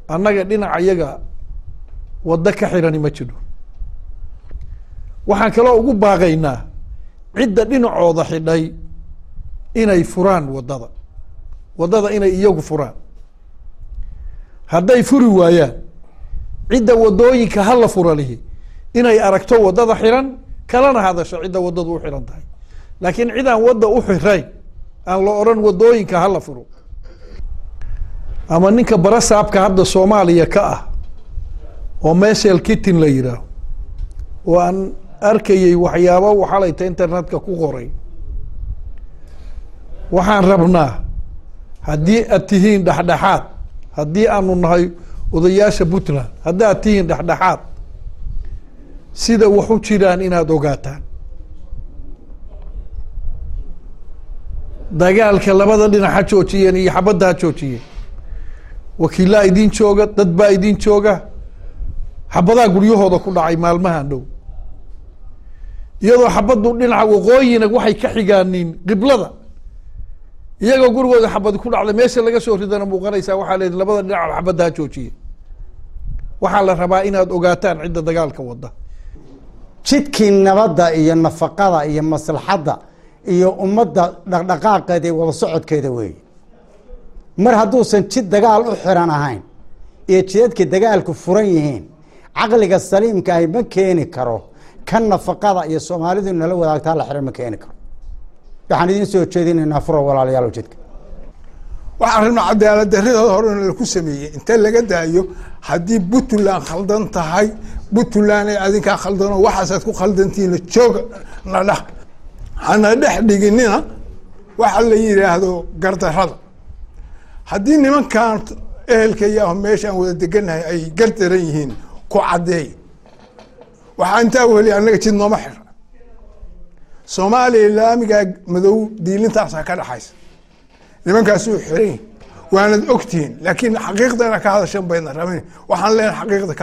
annaga dhinaca yaga waddo ka xirani ma jiro waxaan kaloo ugu baaqaynaa cidda dhinacooda xidhay inay furaan waddada waddada inay iyagu furaan hadday furi waayaan cidda waddooyinka hala fura lihi inay aragto waddada xiran kalana hadasho cidda waddadu u xiran tahay laakiin cid aan wadda u xirayn aan la odhan waddooyinka hala furo ama ninka barasaabka hadda soomaaliya ka ah oo meshel kittin la yidhaaho oo aan arkayey waxyaabo waxalayta internetka ku qoray waxaan rabnaa haddii aad tihiin dhexdhexaad haddii aanu nahay odayaasha puntland haddii aad tihiin dhexdhexaad sida wax u jiraan inaad ogaataan dagaalka labada dhinac ha joojiyeen iyo xabadda ha joojiyeen wakiilaa idin jooga dad baa idin jooga xabadaa guryahooda ku dhacay maalmahan dhow iyadoo xabaddu dhinaca waqooyina waxay ka xigaaniin qiblada iyagoo gurigooda xabadi ku dhacday meesha laga soo ridana muuqanaysaa waxaa leeyihi labada dhinac xabadda ha joojiye waxaa la rabaa inaad ogaataan cidda dagaalka wada jidkii nabadda iyo nafaqada iyo maslaxadda iyo ummadda dhaqdhaqaaqeeda iyo wada socodkeeda weeye mar hadduusan jid dagaal u xiran ahayn iyo jidadkii dagaalku furan yihiin caqliga saliimka ahi ma keeni karo kan nafaqada iyo soomaalidu nala wadaagtaa la xiran ma keeni karo waxaan idiin soo jeedinaynaa furo walaalayaal jidka waxaan rabnaa cadaalad darridooda hore in laku sameeyey inta laga daayo haddii puntland khaldan tahay puntland ay adinkaa khaldano waxaasaad ku khaldantihiin jooga na dhex hana dhex dhiginina waxa la yidhaahdo gardarada haddii nimankan ehelka iyaho meeshaan wada deganahay ay gardaran yihiin ku caddeey waxaa intaa weli annaga jid nooma xira soomaaliya laamigaa madow diilintaasaa ka dhexaysa nimankaasuu xiran waanad ogtihiin laakiin xaqiiqdana ka hadashan bayna rabin waxaan leenahay xaqiiqda ka